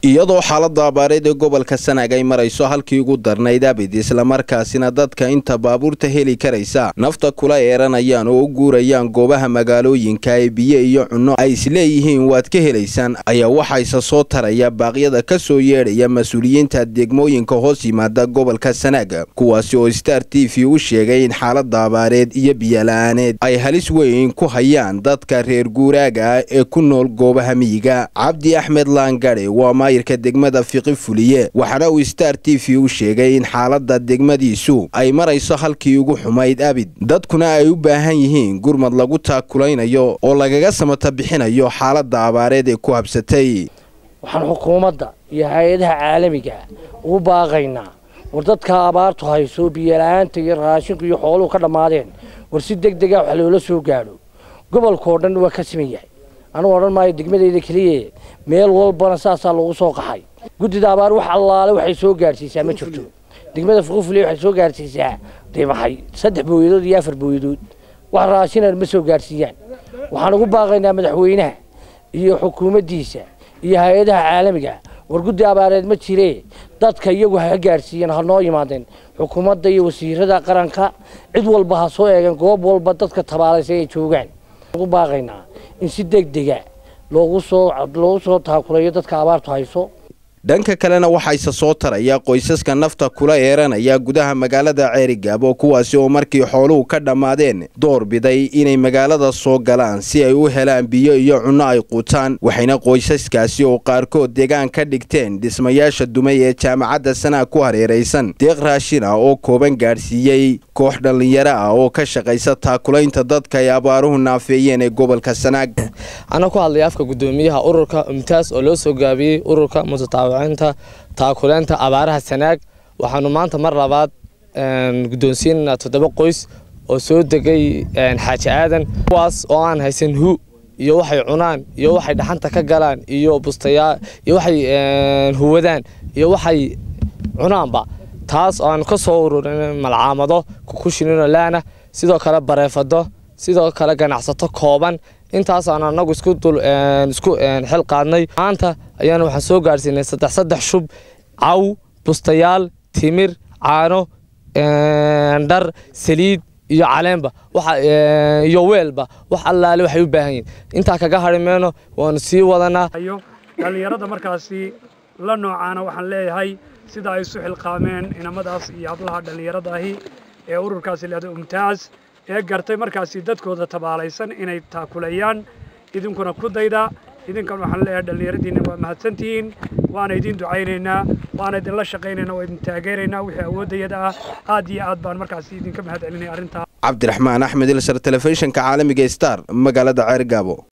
iyadoo xaalada abaareed ee gobolka sanaag ay marayso halkii ugu darnayd abid islamarkaasina dadka inta baabuurta heli karaysa nafta kula eeranayaan oo u guurayaan goobaha magaalooyinka ee biyo iyo cunno ay isleeyihiin waad ka helaysaan ayaa waxayse soo taraya baaqyada ka soo yeedhaya mas-uuliyiinta degmooyinka hoos yimaada gobolka sanaag kuwaasi oo star t v u sheegay in xaalada abaareed iyo biyola-aaneed ay halis weyn ku hayaan dadka reer guuraaga ah ee ku nool goobaha miyiga cabdi axmed laangare waa maayirka degmada fiqi fuliye waxaana uu star t v u sheegay in xaalada degmadiisu ay marayso halkii ugu xumayd abid dadkuna ay u baahan yihiin gurmad lagu taakulaynayo oo lagaga samata bixinayo xaalada abaareed ee ku habsatay waxaan xukuumadda iyo hay-adaha caalamiga ugu baaqaynaa war dadka abaartu hayso biyola-aanta iyo raashinku iyo xooluhu ka dhammaadeen war si deg dega wax loola soo gaadho gobolkao dhan waa ka siman yahay anugu odhan maayo degmadeyda keliya meel walbana saasaa loogu soo qaxay guddida abaar wax allaale waxay soo gaadhsiisaa ma jirto degmada fuqufule waxay soo gaadhsiisaa dimaxay saddex booyadood iyo afar booyadood wax raashinan ma soo gaadhsiiyaan waxaan ugu baaqaynaa madaxweynaha iyo xukuumaddiisa iyo hay-adaha caalamiga war guddi abaareed ma jiree dadka iyagu ha gaadhsiiyeen ha noo yimaadeen xukuumadda iyo wasiirada qaranka cid walba ha soo eegeen goob walba dadka tabaalaysay ay joogaan ugu baaqaynaa in si deg dega loogu soo loogu soo taakulayo dadka abaartu hayso dhanka kalena waxayse soo taraya qoysaska nafta kula eeranaya gudaha magaalada ceerigaabo kuwaasi oo markii xooluhu ka dhammaadeen door biday inay magaalada soo galaan si ay u helaan biyo iyo cunno ay quutaan waxayna qoysaskaasi oo qaarkood deegaan ka dhigteen dhismayaasha dumay ee jaamacadda sanaag ku hareeraysan deeq raashin ah oo kooban gaadhsiiyey koox dhallinyaro ah oo ka shaqaysa taakulaynta dadka ay abaaruhu naafeeyeen ee gobolka sanaag anaa ku hadlaya afka guddoomiyaha ururka umtaas oo loo soo gaabiyey ururka mutataawic taakuleenta abaaraha sanaag waxaanu maanta mar labaad guddoonsiinaynaa toddoba qoys oo soo degay xaaji aadan kuwaas oo aan haysan hu iyo waxay cunaan iyo waxay dhaxanta ka galaan iyo bustayaa iyo waxay huwadaan iyo waxay cunaanba taas oo aanu ka soo ururin malcaamado kukushinino laana sidoo kale bareefado sidoo kale ganacsato kooban intaas aan anagu isku dul isku xil qaadnay maanta ayaana waxaan soo gaadhsiinay saddex saddex shub caw bustayaal timir caano dhar saliid iyo caleenba iyo weelba wax allaale waxay u baahan yihin intaa kaga hari mayno waanu sii wadanaa dhallinyarada markaasi la noocaana waxaan leeyahay sida ay isu xilqaameen inamadaas iyo hablaha dhallinyarada ahi ee ururkaasi leeda umtaas ee gartay markaasi dadkooda tabaalaysan inay taakulayaan idinkuna ku dayda idinkan waxaan leeyahay dhallinyaradiinna waa mahadsantihiin waana idin ducaynaynaa waana idinla shaqaynaynaa waa idin taageeraynaa wixii awooddayada ah aad iyo aad baan markaasi idinka mahad celinaya arrintaa cabdiraxmaan axmed ilsar telefishinka caalamiga star magaalada ceergaabo